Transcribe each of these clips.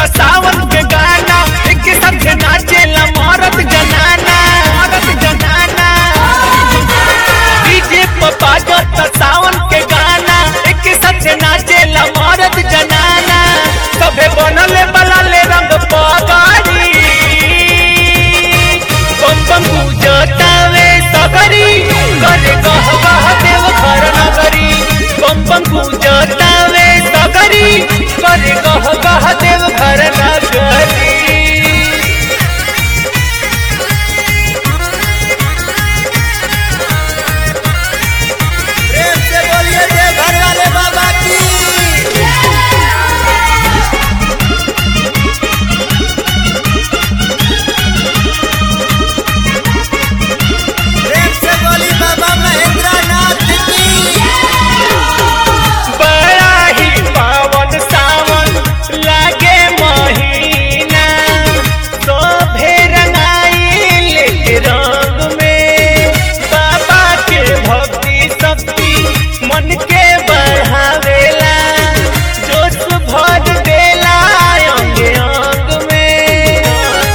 बजता सावन के गाना एक संग नाचेला मरद जनाना मरद जनाना डीजे पर बजता सावन के गाना एक संग नाचेला मरद जनाना सबे बनले बलाले रंग पगारी बम बम पूजतावे सगरी करे गह गह देव घर नगरी बम बम पूजतावे सगरी करे गह गह देव घर नगरी प्रेम से बोलिए जय घर वाले बाबा की प्रेम से बोली बाबा महेंद्र नाथ की बड़ा ही पावन सावन लागे महीना तो रंगाइल रंग में बाबा के भक्ति शक्ति मन के बढ़ावेला जोश भर देला अंग अंग में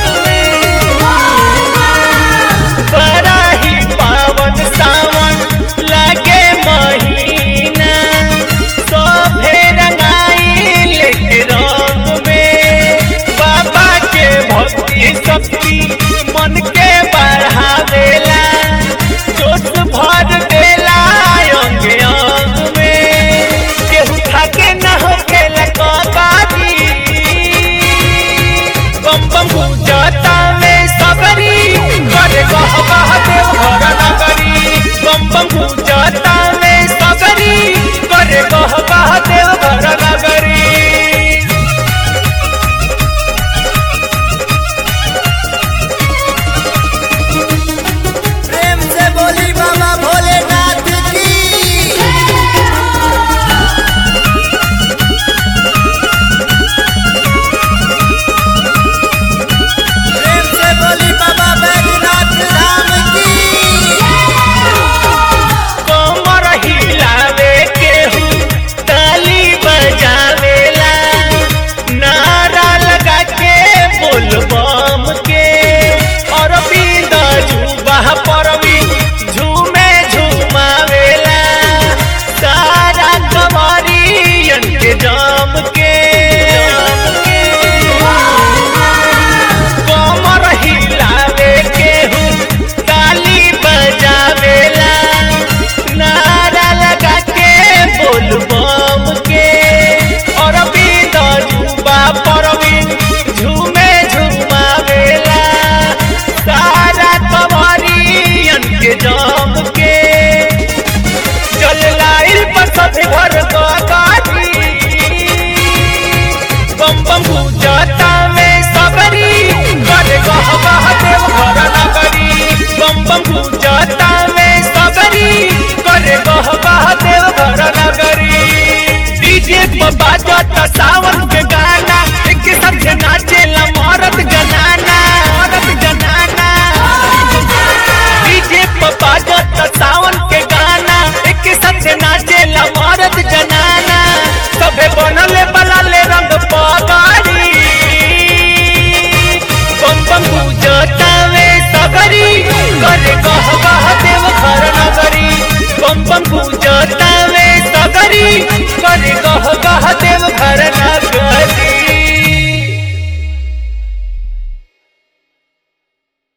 बड़ा ही पावन सावन लागे महीना सोभे रंगाइल रंग में बाबा के भक्ति शक्ति मन के बढ़ावेला जोश भर देला अंग अंग में केहू थाके न होखेला कबादी बम बम पूजता में सबरी करे गह गह देव घर नगरी बम बम पूजता में सबरी करे गह गह देव घर नगरी प्रेम से बोली बाबा भोलेनाथ की प्रेम से बोली बाबा बैजनाथ धाम की कमर हिलावे केहू ताली बजावेला नारा लगा के बोल बम के और बींदा झूबा परवी झूमे झूमावेला सारा कमरियन के जम के कमर हिलावे केहू ताली बजावेला नारा लगा के बोल बम के और बीत झूबा परवी झूमे झूमावेला सारा कमरियन के जम के चल लाइल पर सब घर गाड़ी बम बम पूजता में सबरी करे गह गह देव घर नगरी बम बम पूजता में सबरी करे गह गह देव घर नगरी डीजे पर बाजता सावन के गाना एक संग नाचेला मरद जनाना मरद जनाना डीजे पर बाजता सावन के गाना एक संग नाचेला मरद जनाना सबे बनले बलाले रंग पगारी बम बम पूजता में सगरी करे गह गह देव घर नगरी बम बम पूजता में सगरी